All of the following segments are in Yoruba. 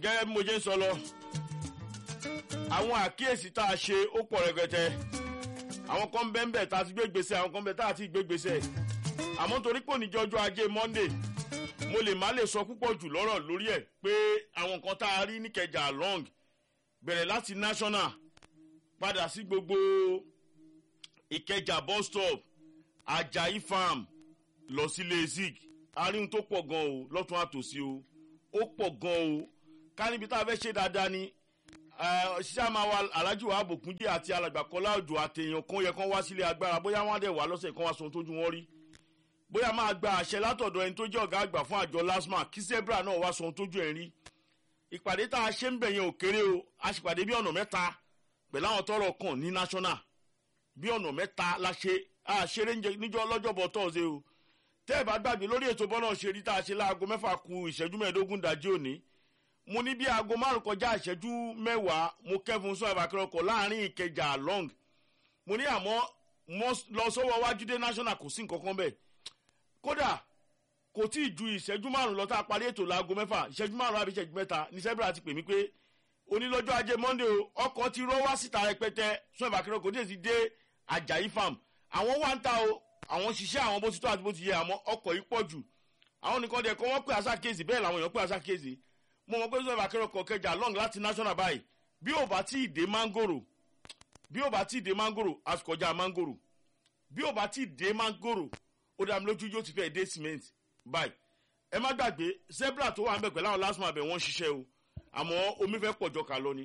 gẹ́gẹ́ bí mo ṣe ń sọ lọ àwọn àkíyèsí tá a ṣe ó pọ̀ rẹpẹtẹ àwọn kan bẹ́ẹ̀ bẹ́ẹ̀ tá a ti gbé gbèsè àwọn kan bẹ́ẹ̀ tá a ti gbé gbèsè àmọ́ torí pò ní jọjọ́ ajé monday mo lè má lè sọ púpọ̀ jù lọ́rọ̀ lórí ẹ̀ pé àwọn nǹkan tá a rí níkẹjà long bẹ̀rẹ̀ láti national padà sí gbogbo ìkẹjà bus stop ajayi farm lọ sí lezik àríhun tó pọ̀ gan o lọ́tún àtòsí o ó pọ̀ gan o ká níbi tá a fẹ́ ṣe dáadáa ni ṣíṣe àmà wa alájú wa àbòkúndé àti alàgbàkọ́lá òjò àtẹ̀yàn kan yẹ kán wá sílé agbára bóyá wọ́n á dẹ̀ wá lọ́sẹ̀ kan wá sọ ohun tójú wọn rí bóyá máa gba àṣẹ látọ̀dọ̀ ẹni tó jẹ́ ọ̀gá àgbà fún àjọ lasma kí zebra náà wá sọ ohun tójú ẹ̀ rí ìpàdé tá a ṣe ń bẹ̀ yẹn ò kéré o a sì pàdé bí ọ̀nà mẹ́ta pẹ̀lú àwọn tọrọ kàn ní national bí ọ̀nà mẹ́ta la ṣe a ṣeré níjọ́ lọ́jọ́bọ̀ tọ́ọ̀sẹ̀ o tẹ́ ẹ bá gbàgbé lórí ètò bọ́lá ṣe rí tá a ṣe láago mẹ́fà ku ìṣẹ́jú mẹ́ẹ̀ẹ́dógún dájí òní mo ní bí aago márùn kọjá ìṣẹ́jú mẹ́wàá mo kẹ́fun sọ àbàkẹ́rọ̀kọ̀ láàrin ìkẹjà long mo ní àmọ́ mo lọ sọ́wọ́ wájú dé national kò sí nǹkan kan bẹ́ẹ̀ kódà kò tí ì ju ìṣẹ́jú márùn lọ tá a parí ètò láago mẹ́fà ìṣẹ́jú márùn àbí ìṣẹ́jú mẹ́ta ní sẹ́bìrà ti pè mí pé onílọ́jọ́ ajé monday o ọkọ̀ ti rọ́ wá síta rẹpẹtẹ sọ àbàkẹ́rọ̀kọ̀ tí èsì dé ajayi farm àwọn wá ń ta o àwọn ṣiṣẹ́ àwọn bó ti tó àti bó ti yẹ àmọ́ ọkọ̀ yìí pọ̀ jù àwọn nìkan dẹ̀ kọ́ wọ́n pè àṣà kéèsì bẹ́ẹ̀ làwọn èèyàn pè àṣà kéèsì mo mọ̀ pé sọ́ọ̀bù akẹ́rọ̀kọ̀ kẹjà long láti national báyìí bí ò bá tí ì dé mangoro bí ò bá tí ì dé mangoro àsìkọjá mangoro bí ò bá tí ì dé mangoro ó dá mi lójú yóò ti fẹ́ dé cement báyìí ẹ má gbàgbé zebra tó wà ń bẹ̀ pẹ̀lú àwọn lásìmọ̀ àbẹ̀ wọ́n ṣiṣẹ́ o àmọ́ omi fẹ́ pọ̀jọ kà lọ ni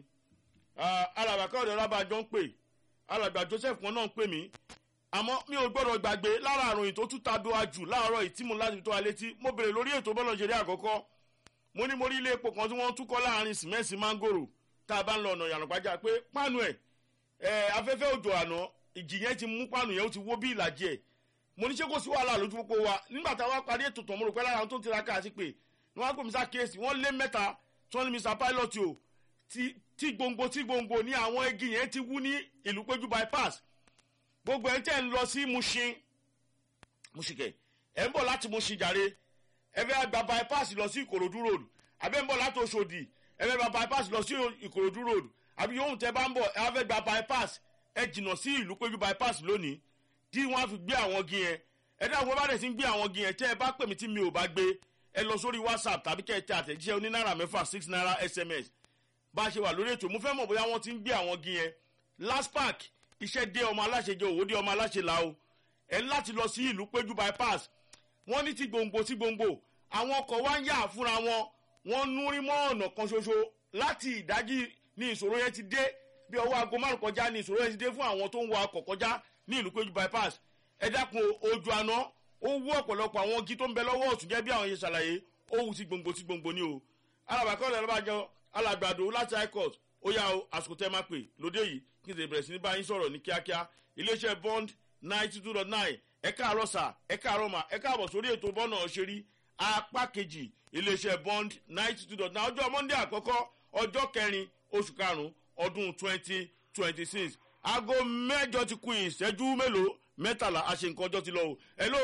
alàbàkà ọ̀dọ̀ rábàjọ́ ń pè alàgbà joseph kan náà ń pè mí àmọ́ mi ò gbọ́dọ̀ gbàgbé lára àròyìn tó tún ta do ajù láàárọ̀ ìtìmú láti tó wa létí mo bèrè lórí ètò bọ́lọ̀ ṣeré àkọ́kọ́ mo ní mo rí ilé epo kan tí wọ́n tún kọ́ láàrin sìmẹ́ǹsì mángòrò tá a bá ń lọ ọ̀nà ìyànàpájà pé páànù ẹ̀ ẹ̀ afẹ́fẹ́ òjò àná ìjì yẹn ti mú páànù yẹn ó ti wó bí ìlàjì ẹ̀ mo ní ṣé kò sí wàhálà lójú pópó wa nígbà tá a wá parí ètò tán mo rò pé lára àwọn tó ń tiraka àti pé ni wọ́n á pè mí sákèésì wọ́n lé mẹ́ta tí wọ́n ní mr pilot o tí gbòǹgbò tí gbòǹgbò ní àwọn igi yẹn ti wú ní ìlú péjú bypass gbogbo ẹ̀ ń tẹ̀ ń lọ sí mushin mushikẹ̀ ẹ̀ ń bọ̀ láti mushin jàre ẹ fẹ́ gba bypass lọ sí ìkòròdú road àbẹ́ ń bọ̀ láti oṣòdì ẹ fẹ́ gba bypass lọ sí ìkòròdú road àbí yòówù tẹ bá ń bọ̀ ẹ fẹ́ gba bypass ẹ jìnnà sí ìlú péjú bypass lónìí tí wọ́n á fi gbé àwọn igi yẹn ẹ dáhùn wọ́n bá dẹ̀ sí ń gbé àwọn igi yẹn tẹ́ ẹ bá pè mí tí mi ò bá gbé ẹ lọ sórí whatsapp tàbí kẹ́ ẹ tẹ àtẹ̀jíṣẹ́ oní náírà mẹ́fà six naira sms bá a ṣe wà lórí ètò mo fẹ́ mọ̀ bóyá wọ́n ti ń gbé àwọn igi yẹn last park iṣẹ́ dé ọmọ aláṣẹ jẹ òwò dé ọmọ aláṣẹ là o ẹ láti lọ sí ìlú péjú bypass wọ́n ní ti gbòǹgbò ti gbòǹgbò àwọn ọkọ̀ wá ń yà fúnra wọn wọ́n núrí mọ́ ọ̀nà kan ṣoṣo láti ìdájí ní ìṣòro yẹn ti dé bí ọwọ́ aago márùn kọjá ní ìṣòro yẹn ti dé fún àwọn tó ń wa ọkọ̀ kọjá ní ìlú péjú bypass ẹ dákun ojú àná ó wú ọ̀pọ̀lọpọ̀ àwọn igi tó ń bẹ lọ́wọ́ ọ̀tún jẹ́ bí àwọn yẹn ṣàlàyé ó wù sí gbòǹgbò sí gbòǹgbò ni o alàbàkọ́ ọ̀lẹ́ lọ́bàjọ́ alàgbàdo láti high court ó yá o àsìkò tẹ́ máa pè lóde yìí kí n sì bẹ̀rẹ̀ sí ní báyìí sọ̀rọ̀ ní kíákíá iléeṣẹ́ bond ninety two dot nine ẹ káàárọ̀ sà ẹ káàárọ̀ mà ẹ káàbọ̀ sórí ètò bọ́nà ọ̀ṣẹ́rí apá kejì iléeṣẹ́ bond ninety two dot nine ọjọ́ monday àkọ́kọ́ ọjọ́ kẹrin oṣù karùn-ún ọdún twenty twenty six aago mẹ́jọ ti kú ìṣẹ́jú mélòó mẹ́tàlá àṣẹ nǹkan ọjọ́ ti lọ o hello.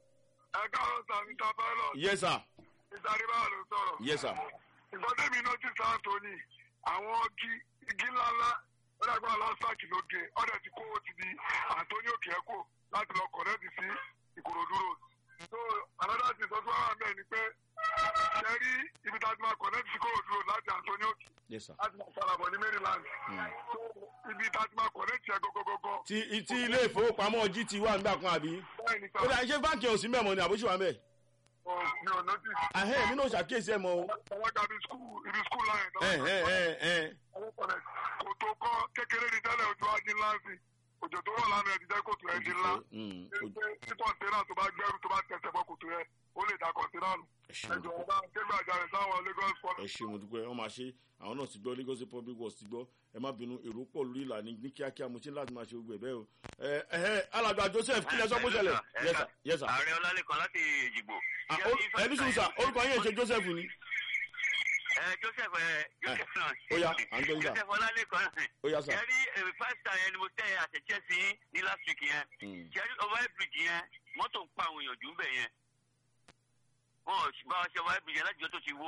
ẹ káàárọ̀ sà mr pilot. yes sir. mr adébáyọ̀ ló sọ̀rọ̀. yes sir. ìgbọ́dẹ̀mí notice anthony àwọn igi igi ńláńlá ọ̀dàgbà lọ́sàkì lóge ọ̀dẹ̀ ti kó ti di anthony okeeko láti lọ kọ̀rẹ́tì sí ìkòròdú road. so another thing tó tún wà bẹ́ẹ̀ ni pé ṣe rí ibi tá a ti máa kọ̀rẹ́tì sí ìkòròdú road láti anthony oke yes sir. láti máa farabọ̀ ní maryland. so ibi tá a ti máa kọ̀rẹ́tì ẹ̀ gọ́gọ́gọ́gọ́. ti ti ilé ìfowópamọ́ gt wà nígbà kan àbí. bẹ́ẹ̀ ni ó dà ṣé báńkì ò sí mẹ́mọ́ ni àbúṣe wà mẹ́. sọ mi ò notice. ahẹ́ mi náà ṣàkíyèsí ẹ̀ mọ́ o. ọwọ́ dàbí skul ibi skul line. ẹ ẹ ẹ ẹ kò tó kọ́ kékeré ní tẹ́lẹ̀ ojú ajé ńlá sí òjò tó wọ̀ lánàá ẹ̀ ti jẹ́ kòtò ẹ̀ di ńlá. Mm, pé tí kọ̀ǹténà tó bá gbẹ́rù tó bá tẹ̀sẹ̀ bọ́ kòtò yẹn ó lè da kọ̀ǹténà nù. ẹ ṣe ẹjọ ọba kégbà jáde sáwọn lagos port. ẹ ṣe mo dúpẹ́ wọ́n máa ṣe àwọn náà ti gbọ́ lagos State public works ti gbọ́ ẹ má bínú èrò pọ̀ lórí ìlànà ní kíákíá mo ti ní láti máa ṣe gbogbo ẹ̀ bẹ́ẹ̀ o. ẹ ẹ alàgbà joseph kí lẹ sọ bó ṣẹlẹ̀ yes sir yes sir. ààrẹ ọlálẹ́kan láti èjìgbò. Ah, ó- ẹni sùn sà orúkọ yín ẹ̀ ṣe joseph ni. ẹ joseph ẹ joseph náà. ó yá à ń gbọ́ yín sà joseph ọlálẹ́kan ó yá sà. ẹ rí five star yẹn ni mo tẹ àtẹ̀jẹ́ sí ní last week yẹn. Mm. ṣe rí over bridge yẹn mọ́tò ń pa àwọn èèyàn jù ń bẹ̀ yẹn. wọn ò bá wa ṣe over bridge yẹn láti jọ tó ti wó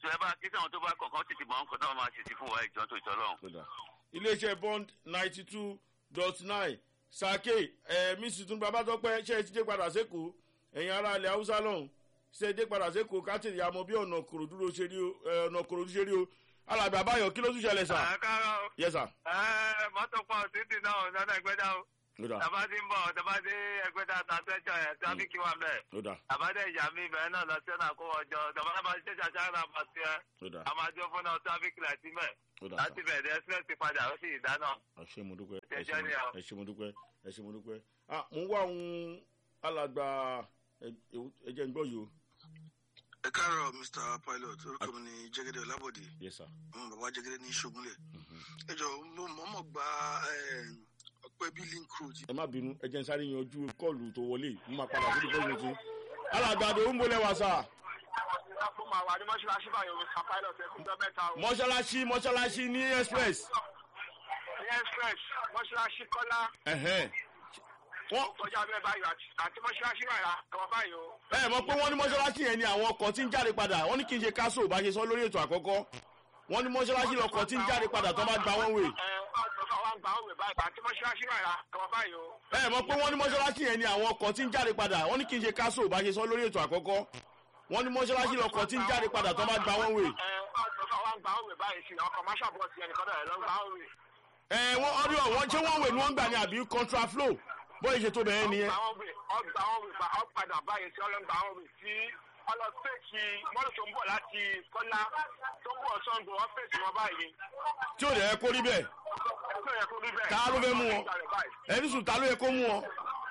tó ẹ bá kí sáwọn tó bá kọ̀ọ̀kan tètè mọ̀ nǹkan náà máa ṣètì fún wa ìjọ tó ìtọ́ lọ́hùn. Ó dà. iléeṣẹ́ bond ninety two dot nine sake ẹ̀ mísì tún bàbá tọpẹ́ ṣe é ti dé padà sékòó ẹ̀yin ará ilẹ̀ haúsá lọ́hùn ṣe é dé padà sékòó káàtìrì àmọ́ bí ọ̀nà kòròdú ló ṣe rí o ẹ̀, ọ̀nà kòròdú ṣe rí o alàgbà àbáyọ kí ló tún ṣẹlẹ̀ sà. ẹ káàárọ̀ yẹ sà. ẹ mọ́tò pọ̀ títì náà lọ́nà ẹgbẹ́dá o ó dà tàbá ti ń bọ̀ tàbá dé ẹgbẹ́dá tàtẹ́jọ ẹ̀ tráfíkì wà mẹ́ ó dà àbádẹ́ ìyá mi bẹ̀rẹ̀ náà lọ sí ọ̀nà àkówó ọjọ́ tàbá náà bá ṣe ṣàṣà náà bá ti ẹ́ ó dà a máa jó fún náà tráfíkì láti mẹ́ ó dà sà. láti bẹ̀rẹ̀ express ti padà ó sì dáná. ẹ ṣé mo dúpẹ́ ẹ Ẹjọ́ ṣé mo- ni o. ẹ ṣé mo dúpẹ́ ẹ ṣé mo dúpẹ́ ah mo ń wá ohun alàgbà ẹ- ẹ- ẹ jẹ́ ń gbọ́ yìí o. ẹ káàárọ̀ mr pilot orúkọ mi ni jẹgẹdẹ ọlábọdé yes sir. àwọn bàbá jẹgẹdẹ ní ṣogunlẹ ẹ jọ mo mọ̀ọ́mọ̀ gba ọpẹ bíi link road ẹ má bínú ẹ jẹ́ ń sáré yanjú kọ́ọ̀lù tó wọlé mo máa padà sí ìfẹ́ ìrètí. alàgbà àdó ń bolẹ̀ wá sà. mo máa wà ní mọ́ṣáláṣí báyìí o mr pilot ẹ kúndọ́ mẹ́ta o. mọ́ṣáláṣí mọ́ṣáláṣí ní express. ní express mọ́ṣáláṣí kọ́lá ẹ̀hẹ́n. wọ́n kọjá bẹ́ẹ̀ báyìí àti- àti mọ́ṣáláṣí báyìí àtọwọ́ báyìí o. ẹ mọ̀ pé wọ́n ní mọ́ṣáláṣí yẹn ni àwọn ọkọ̀ tí ń jáde padà wọ́n ní kí n ṣe káṣó bá ṣe sọ lórí ètò àkọ́kọ́ wọ́n ní mọ́ṣáláṣí lọkọ̀ tí ń jáde padà tó bá gba wọ́n wè. ẹ ọ̀sán wa ń gba òwe báyìí àti mọ́ṣáláṣí báyìí àtọwọ́ báyìí o. ẹ mọ̀ pé wọ́n ní mọ́ṣáláṣí yẹn ni àwọn ọkọ̀ tí ń jáde padà wọ́n ní kí n ṣe káṣó bá ṣe sọ lórí ètò àkọ́kọ́ wọ́n ní mọ́ṣáláṣí lọkọ̀ tí ń jáde padà tó bá gba wọ́n wè. ẹ ọ̀sán wa ń gba òwe báyìí sí ọkọ̀ máṣá bọ́ọ̀sì ẹnìkan náà ló ń gba òwe. ẹ wọ́n ọdún ọ̀wọ́n ṣé wọ́n wè ni wọ́n gbà ní àbí contra flow bóyá ìṣètò bẹ̀rẹ̀ nìyẹn. ọgbà òwe ọgbà òwe bá ọ̀padà báyìí sí ọlọ́gbà òwe tí ọlọ́sẹ̀kì mọ́tò tó ń bọ̀ láti kọ́lá tó ń bọ̀ sọ́ńdọ̀ ọ́fíìsì wọn báyìí. tí ò dẹ̀ yẹ kó rí bẹ́ẹ̀ ẹgbẹ́ yẹn kó rí bẹ́ẹ̀. Ta ló fẹ́ mú wọn? ẹni sùn ta ló yẹ kó mú wọn.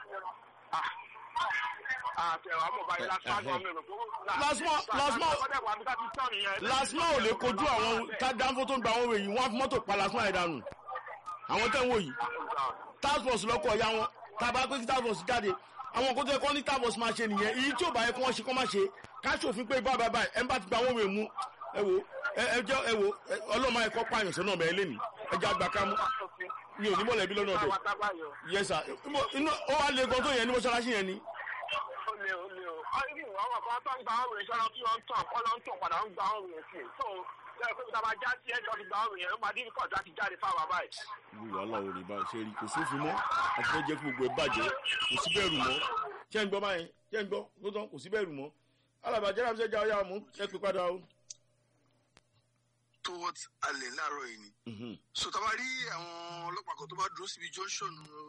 àtẹ̀wà mọ̀ báyìí lásán àgbọ̀n mi rò pé ó- Lásmọ́- Lásmọ́- Lásmọ́ wà bí ká ti tán nìyẹn. lasma ò lè kojú àwọn tá dánfó tó ń gba àwọn òwe yìí wọ́n á fi mọ́tò pa lasma yẹn dànù àwọn tẹ́ ń wò yìí task force lọ́kọ̀ ọ̀ya wọn tá a bá pé kí task force jáde àwọn kó tó yẹ kó ní task force máa ṣe nìyẹn èyí tí ò bá yẹ kó wọ́n ṣe kó má ṣe ká ṣòfin pé bá bàbá ẹ̀ ń bá ti gba àwọn òwe mú ẹ wo ẹ ẹ jẹ́ ẹ wo ẹ, ọlọ́mọ ẹ̀kọ́ pààyàn sọ́nà ọ̀bẹ ẹlẹ́ni ẹ jẹ́ àgbà ká mú mi ò ní mọ̀lẹ́bí lọ́nà ọ̀dọ̀ yẹ sà inú ó wá le gan tó yẹn ní mọ́ṣáláṣí yẹn ni ó lé o lé o ọ́yìn àwọn kan tó ń gba ọ̀rọ̀ yẹn sọ́nà tí wọ́n ń tàn kọ́ ló ń tàn padà ń gba ọ̀rọ̀ yẹn sí i so lẹ́yìn pé bàbá já sí ẹjọ́ ti gba ọ̀rọ̀ yẹn ó máa dín kọ̀ọ̀dá ti jáde fáwọn bàbá yìí. irú wàhálà ò rí báyìí ṣe rí kò sófin mọ́ àti fẹ́ jẹ́ kí gbogbo ẹ̀ bàjẹ́ kò sí bẹ́ẹ̀rù mọ́ ṣé ń gbọ́ báyìí ṣé ń gbọ́ ló tán kò sí bẹ́ẹ̀rù mọ́ alàbàjẹ́ náà ṣẹ́jà ọ̀yà mú ẹ pé padà o. towards alẹ láàárọ̀ yìí ni Mhm. so tá a bá rí àwọn ọlọ́pàá kan tó bá dúró síbi junction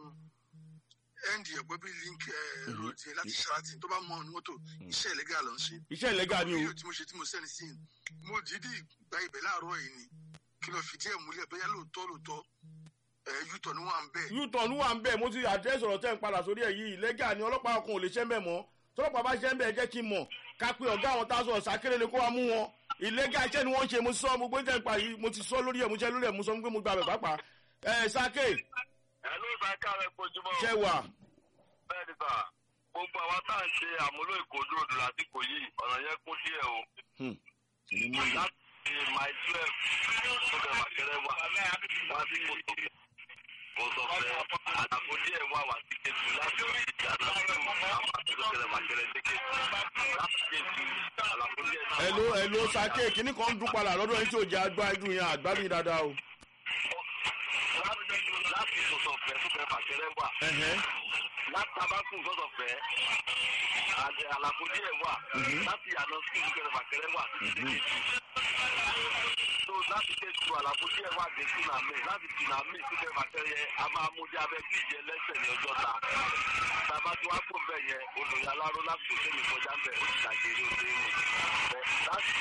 end ẹ̀pẹ́ bíi link eh, road yẹn láti sheraton tó bá mọ ọ̀nà mọ́tò iṣẹ́ ìlẹ́gà ló ń ṣe iṣẹ́ ìlẹ́gà ni o fídíò tí mo ṣe tí mo sẹ́ni sí i mo dìídì gba ibẹ̀ láàárọ̀ yìí ni kí lọ fìdí ẹ̀ múlẹ̀ bóyá lóòótọ́ lóòótọ́ ẹ̀ yútọ̀ ni wọ́n à ń bẹ̀ u-turn wà ń bẹ̀ mo ti àdírẹ́sì ọ̀rọ̀ tẹ́ ń padà sórí ẹ̀ yìí ìlẹ́gà ni ọlọ́pàá ọkàn ò lè ṣẹ́ ń bẹ̀ mọ́ tọ́lọ́pàá bá ṣẹ́ ń bẹ̀ jẹ́ kí n mọ̀ ká pé ọ̀gá àwọn táwọn sọ̀rọ̀ sákéré kó wá mú wọn ìlẹ́gà iṣẹ́ ni wọ́n ń ṣe mo ti sọ mo gbé tẹ̀ ń pa yìí mo ti sọ lórí ẹ̀ mo ṣe lórí ẹ̀ mo sọ pé mo gba bẹ̀ pàápàá ẹ̀ sáké ẹ ló bá ká rẹ pojúmọ́ ṣẹ́ wà bẹ́ẹ̀ ni sà gbogbo àwa tá à ń ṣe àmúlò ìkòdúró dùn lásìkò yìí ọ̀nà yẹn kún díẹ̀ o Hmm. Èmi mú ìlú. láti my twelve tó bẹ̀ màkẹ́rẹ́ wà wá sí kòtò kò sọ fẹ́ àdàpọ̀ díẹ̀ wà wá sí kejì láti àdàpọ̀ àwọn àtúntò màkẹ́rẹ́ sí kejì láti kejì àlàpọ̀ díẹ̀ náà. ẹ̀ló ẹ̀ló sáké kínní kan ń dún padà lọ́dọ̀ yín tí ò jẹ́ agbá inú yẹn àgbádùn yín dáadáa o. láti láti sọ̀sọ̀ fẹ́ tó bẹ̀ màkẹ́rẹ́ wà Ẹ̀hẹ́n. láti tabakun sọ̀sọ̀ fẹ́ àti àlàpọ̀ díẹ̀ wà láti àná sí ìdúkẹ́rẹ́ màkẹ́rẹ́ wà títí dé kejì. tó láti ké tu àlàfo díẹ̀ wá dé tsunami láti tsunami síbẹ̀ bàtẹ́rẹ́ a máa mú dé abẹ́ bíríìjì ẹlẹ́sẹ̀ ní ọjọ́ ta tàbá tí wàá kó bẹ̀ yẹn olùyà aláró láti kò sẹ́mi kọjá ń bẹ̀ ó ti dàgẹ̀rẹ̀ òde ní bẹ̀ láti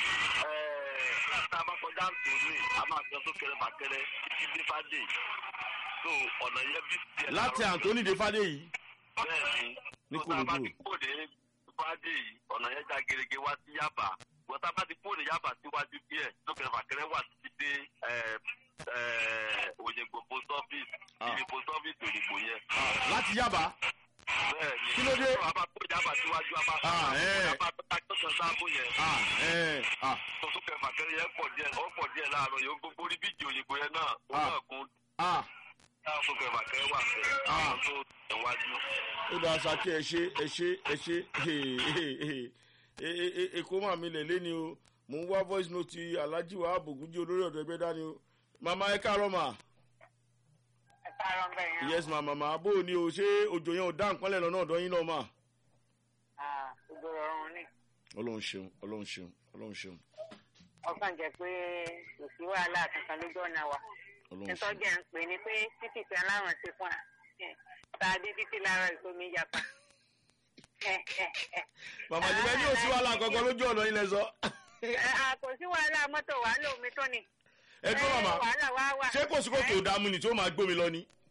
tàbá kọjá ń tò ní a máa gbọ́ sókèrè bàtẹ́rẹ́ títí dé fàdé tó ọ̀nà yẹn bí tiẹ̀ láti Anthony de fadé yìí bẹ́ẹ̀ni Ní tó tá a bá Kòròdú. ti kóde fàdé yìí ọ̀nà yẹn já gerege wá sí Yaba wọ́n tá a bá ti kóde Yaba síwájú díẹ̀ lókè fàkẹ́rẹ́ wà títí dé ẹ̀, ẹ̀, Òyìnbó post office Ah. ibi post office Òyìnbó yẹn láti Yaba bẹ́ẹ̀ni Kí ló dé? tó a bá kóde Yaba síwájú a bá Ah, ẹ̀. a bá tó ta tó san sáàbù yẹn ah ẹ̀ ah tó lókè fàkẹ́rẹ́ yẹn pọ̀ díẹ̀ ó pọ̀ díẹ̀ láàárọ̀ yóò gbogbo orí bíjì Òyìnbó yẹn náà ó Ah. náà kún ah lókè fàkẹ́rẹ́ wà bẹ́ẹ̀ Ah. àwọn tó tẹ̀wájú. ó dáa sáké ẹ ṣe ẹ ṣe ẹ ṣe èkó mà mí lè lé ni o mo ń wá voice note ti alhaji wa abogunji olórí ọ̀dọ̀ ẹgbẹ́ dání o màmá ẹ káàárọ̀ mà ẹ káàárọ̀ ń bẹ̀ yẹn. yes ma màmá bó o ní o ṣé òjò yẹn ò dá nǹkan lẹ́nu ọ̀dọ̀ yín náà mà. Ah, gbogbo ọ̀run ni ọlọ́run ṣeun ọlọ́run ṣeun ọlọ́run ṣeun ọkàn jẹ́ pé kò sí wàhálà kankan lójú ọ̀nà wa. ọlọ́run ṣeun ìtọ́jú ẹ̀ ń pè ní pé títì tí aláwọ̀n ṣe fún wa tá a dé títí lára ìsomi yapa. màmá ti bẹ́ẹ̀ ní òsì wàhálà kankan lójú ọ̀nà yín lẹ sọ. kò sí wàhálà mọ́tò wàhálà omi tó ni. ẹ tó Eh, màmá wàhálà wá wà. ṣé kò sí kòtò ìdààmú ni tí ó máa gbómi lọ ni.